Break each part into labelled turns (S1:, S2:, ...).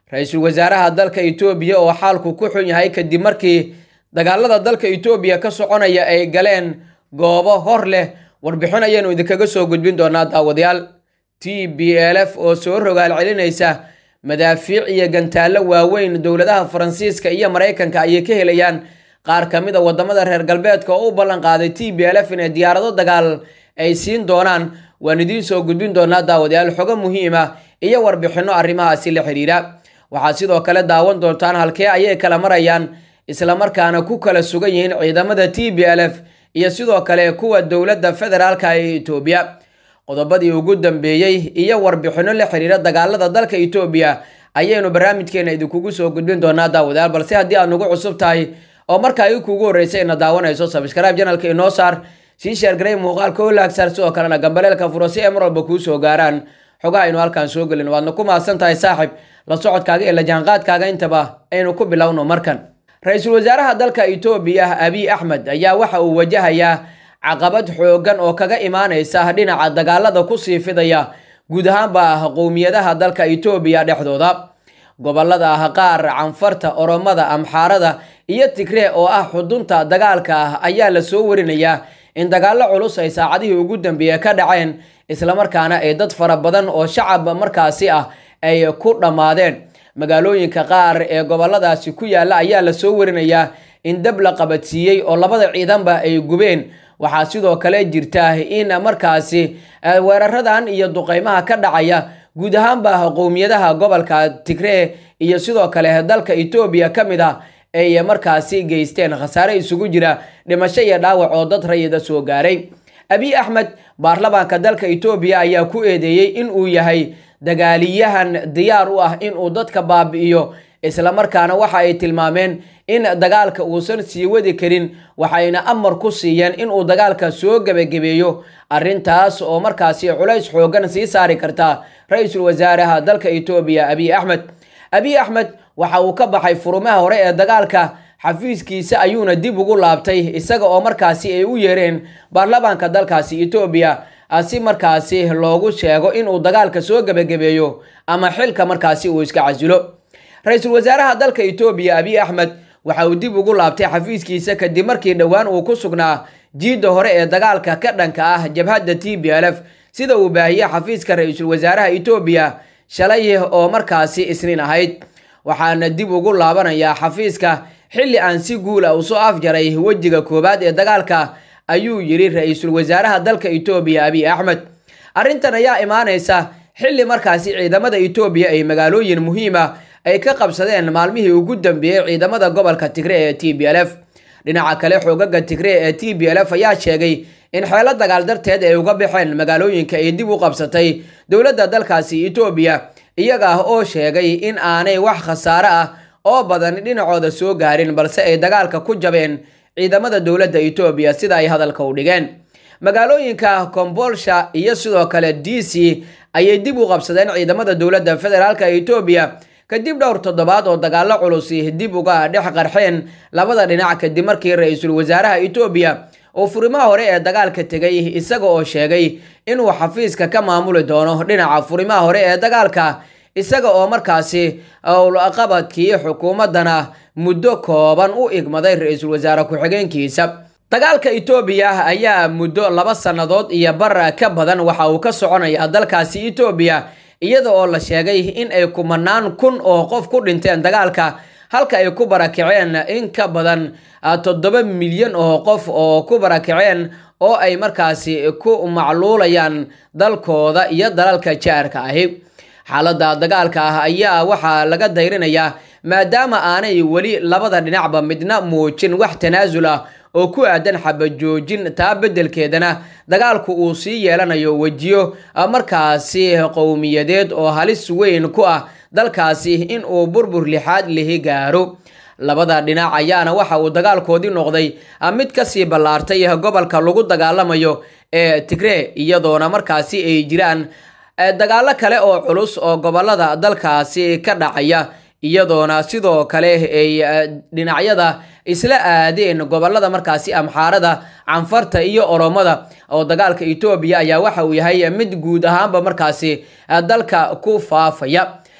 S1: ra-iisul wasaaraha dalka etoobiya oo xaalku ku xun yahay kadib markii dagaalada dalka etoobiya ka soconaya ay galeen goobo hor leh warbixin ayaanu idinkaga soo gudbin doonaa daawadayaal t b l f oo soo rogaal celinaysa madaafiic iyo gantaallo waaweyn dowladaha faransiiska iyo maraykanka ayay ka helayaan qaar ka mid a wadamada reer galbeedka oo u ballan qaaday t b l f inay diyaarado dagaal ay siin doonaan waan idiin soo gudbin doonaa daawadayaal xogo muhiima iyo warbixinno arrimahaasi la xidhiira waxaad sidoo kale daawan doontaan halkee ayay kala marayaan islamarkaana ku kala sugan yihiin ciidamada t b l f iyo sidoo kale kuwa dowladda federaalka ee etoobiya qodobadii ugu dambeeyey iyo warbixinno la xiriira dagaalada dalka etoobiya ayaynu barnaamijkeena idinkugu soo gudbin doonaa daawadayaal balse haddii aad nagu cusub tahay oo markaa ii kuugu horreysay ina daawanayso sabskrib janalka inoo saar sii sheergaray muuqaalka oo laagsaar sidoo kalena gambaleelka furo si ay mar walba kuu soo gaaraan xogaha aynu halkaan soo gelin waadna ku mahadsan tahay saaxib la socodkaaga iyo la jaanqaadkaaga intaba aynu ku bilowno markan ra-iisul wasaaraha dalka etoobiya abiy axmed ayaa waxa uu wajahayaa caqabad xoogan oo kaga imaanaysa dhinaca dagaalada kusii fidaya guud ahaanba qowmiyadaha dalka etoobiya dhexdooda gobolada ah qaar canfarta oromada amxaarada iyo tigree oo ah xudunta dagaalka ah ayaa la soo warinayaa in dagaallo culus ay saacadihii ugu dambeeye ka dhaceen islamarkaana ay dad fara badan oo shacab markaasi ah ay ku dhammaadeen magaalooyinka qaar ee goboladaasi ku yaalla ayaa la soo warinayaa in dab la qabadsiiyey oo labada ciidanba ay gubeen waxaa sidoo kale jirta in markaasi weeraradan iyo duqeymaha ka dhacaya guud ahaanba qowmiyadaha gobolka tigree iyo sidoo kale dalka etoobiya ka mid ah ay markaasi geysteen khasaare isugu jira dhimasho iyo dhaawac oo dad rayida soo gaaray abiy axmed baarlamaanka dalka etoobiya ayaa ku eedeeyey in uu yahay dagaaliyahan diyaar u ah inuu dadka baabi'iyo islamarkaana waxa ay tilmaameen in dagaalka uusan sii wadi karin waxayna amar ku siiyeen inuu dagaalka soo gebagabeeyo arrintaas oo markaasi culays xoogan sii saari karta ra-iisul wasaaraha dalka etoobiya abiy axmed abiy axmed waxa uu ka baxay furumaha hore ee dagaalka xafiiskiisa ayuuna dib ugu laabtay isaga oo markaasi ay u yeereen baarlamaanka dalkaasi etoobiya si markaasi loogu sheego inuu dagaalka soo gebagabeeyo ama xilka markaasi uu iska casilo ra-iisul wasaaraha dalka etoobiya abiy axmed waxa uu dib ugu laabtay xafiiskiisa kadib markii dhowaan uu ku sugnaa jiidda hore ee dagaalka ka dhanka ah jabhadda t b l f sida uu baahiyey xafiiska ra-iisul wasaaraha etoobiya shalay oo markaasi isniin ahayd waxaana dib ugu laabanayaa xafiiska xilli aan si guula u soo afjaray wejiga koowaad ee dagaalka ayuu yidhi ra-iisul wasaaraha dalka etoobiya abiy axmed arrintan ayaa imaanaysa xilli markaasi ciidamada etoobiya ay magaalooyin muhiima ay ka qabsadeen maalmihii ugu dambeeyey ciidamada gobolka tigree ee t b l f dhinaca kale xoogaga tigree ee t b l f ayaa sheegay in xeelo dagaal darteed ay uga baxeen magaalooyinka ay dib u qabsatay dowladda dalkaasi etoobiya iyaga ah oo sheegay in aanay wax khasaare ah oo badan dhinacooda soo gaarin balse ay dagaalka ku jabeen ciidamada dowladda etoobiya sida ay hadalka u dhigeen magaalooyinka kombolsha iyo sidoo kale d c ayay dib u qabsadeen ciidamada dowladda federaalka etoobiya kadib dhowr toddobaad oo dagaallo culusi dib uga dhex qarxeen labada dhinac kadib markii ra-iisul wasaaraha etoobiya oo furimaha hore ee dagaalka tegay isaga oo sheegay inuu xafiiska ka maamuli doono dhinaca furimaha hore ee dagaalka isaga oo markaasi owlaqabadkii xukuumaddana muddo kooban u igmaday ra-iisul wasaare ku-xigeenkiisa dagaalka etoobiya ayaa muddo laba sannadood iyo bar ka badan waxa uu ka soconayaa dalkaasi etoobiya iyada oo la sheegay in ay kumanaan kun oo qof ku dhinteen dagaalka halka ay ku barakaceen in ka badan toddoba milyan oo qof oo ku barakaceen oo ay markaasi ku macluulayaan dalkooda iyo dalalka jaarka ahi xaaladda dagaalka ah ayaa waxaa laga dayrinayaa maadaama aanay weli labada dhinacba midna muujin wax tanaasul ah oo ku aadan xabajoojin taa beddelkeedana dagaalku uu sii yeelanayo wejiyo markaasi qowmiyadeed oo halis weyn ku ah dalkaasi in uu burbur lixaad lihi gaaro labada dhinac ayaana waxa uu dagaalkoodii noqday mid kasii ballaartay gobolka lagu dagaalamayo ee tigree iyadoona markaasi ay jiraan dagaallo kale oo culus oo gobolada dalkaasi ka dhacaya iyadoona sidoo kale ay dhinacyada isla aadeen gobolada markaasi amxaarada canfarta iyo oromada oo dagaalka etoobiya ayaa waxa uu yahay mid guud ahaanba markaasi dalka ku faafaya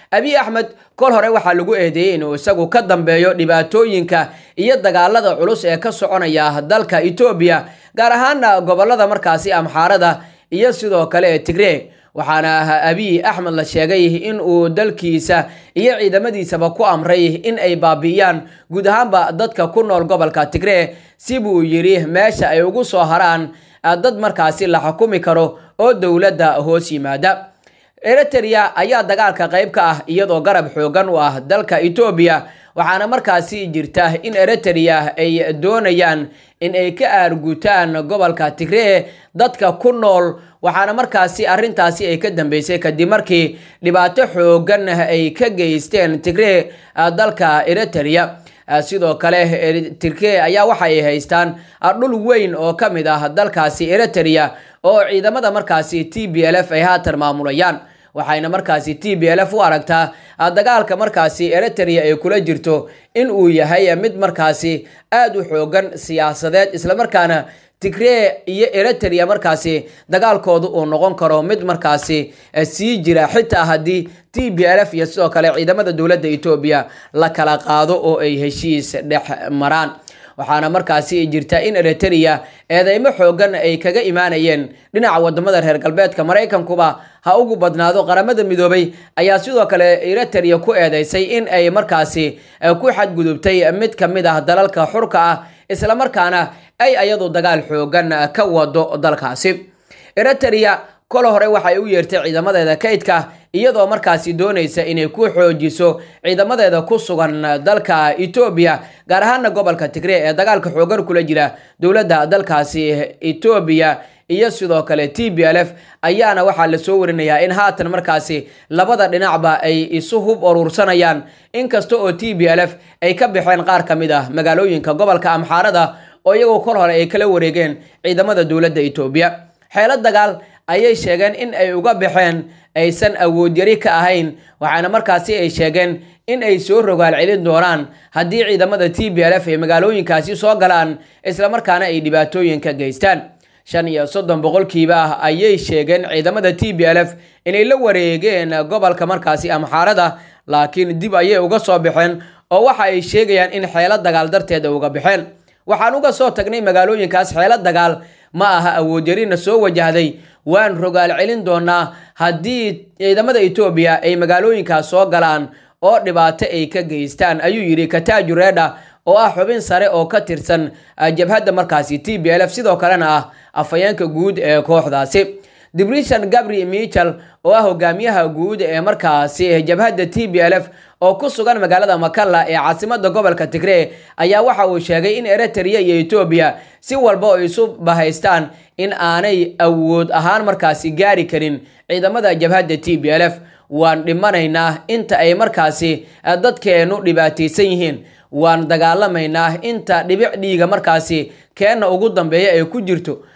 S1: abiy axmed kol hore waxaa lagu eedeeyey inuu isagu ka dambeeyo dhibaatooyinka iyo dagaalada culus ee ka soconaya dalka etoobiya gaar ahaana gobolada markaasi amxaarada iyo sidoo kale ee tigree waxaana abiy axmed la sheegay in uu dalkiisa iyo ciidamadiisaba ku amray in ay baabi'iyaan guud ahaanba dadka ku nool gobolka tigree si buu yidhi meesha ay ugu soo haraan dad markaasi la xukumi karo oo dowladda hoos yimaada eritrea ayaa dagaalka qayb ka ah iyadoo garab xoogan u ah dalka etoobiya waxaana markaasi jirta in eritrea ay doonayaan in ay ka aargutaan gobolka tigree dadka ku nool waxaana markaasi arrintaasi ay ka dambeysay kadib markii dhibaato xoogan ay ka geysteen tigree dalka eritrea sidoo kale tirkey ayaa waxa ay haystaan dhul weyn oo ka mid ah dalkaasi eritrea oo ciidamada markaasi t b l f ay haatan maamulayaan waxayna markaasi t b l f u aragtaa dagaalka markaasi eritrea ay kula jirto in uu yahay mid markaasi aada u xoogan siyaasadeed islamarkaana tigree iyo eritrea markaasi dagaalkooda uu noqon karo mid markaasi sii jira xitaa haddii t b l f iyo sidoo kale ciidamada dowladda etoobiya la kala qaado oo ay heshiis dhex maraan waxaana markaasi jirta in eritrea eedeymo xoogan ay kaga imaanayeen dhinaca wadamada reer galbeedka maraykankuba ha ugu badnaado qaramada midoobay ayaa sidoo kale eritrea ku eedeysay in ay markaasi ku xadgudubtay mid ka mid ah dalalka xurka ah islamarkaana ay ayadu dagaal xoogan ka wado dalkaasi eritrea kol hore waxay u yeertay ciidamadeeda kaydka iyadoo markaasi doonaysa inay ku xoojiso ciidamadeeda ku sugan dalka etoobiya gaar ahaana gobolka tigree ee dagaalka xoogan kula jira dowladda dalkaasi etoobiya iyo sidoo kale t b l f ayaana waxaa lasoo warinayaa in haatan markaasi labada dhinacba ay isu hub urursanayaan inkasta oo t b l f ay ka baxeen qaar ka mid ah magaalooyinka gobolka amxaarada oo iyagoo kol hore ay kala wareegeen ciidamada dowladda etoobiya xeelo dagaal ayay sheegeen in ay uga baxeen aysan awood yari ka ahayn waxaana markaasi ay sheegeen in ay soo rogaal celin doonaan haddii ciidamada t b l f ay magaalooyinkaasi soo galaan islamarkaana ay dhibaatooyin ka geystaan shan iyo soddon boqolkiiba ah ayay sheegeen ciidamada t b l f inay la wareegeen gobolka markaasi amxaarada laakiin dib ayay uga soo baxeen oo waxa ay sheegayaan in xeelo dagaal darteeda uga baxeen waxaan uga soo tagnay magaalooyinkaas xeelo dagaal ma aha awoodyarina soo wajahday waan rogaal celin doonaa haddii ciidamada etoobiya ay magaalooyinkaas soo galaan oo dhibaato ay ka geystaan ayuu yidhi kataaju reedha oo ah xubin sare oo ka tirsan jabhadda markaasi t b l f sidoo kalena ah afhayeenka guud ee kooxdaasi dibrishan gabri michel oo ah hogaamiyaha guud ee markaasi jabhadda t b l f oo ku sugan magaalada makalla ee caasimada gobolka tigree ayaa waxa uu sheegay in eritrea iyo etoobiya si walba oo isu bahaystaan in aanay awood ahaan markaasi gaari karin ciidamada jabhadda t b l f waan dhimanaynaa inta ay markaasi dadkeennu dhibaataysan yihiin waan dagaalamaynaa inta dhibic dhiiga markaasi keenna ugu dambeeya ay ku jirto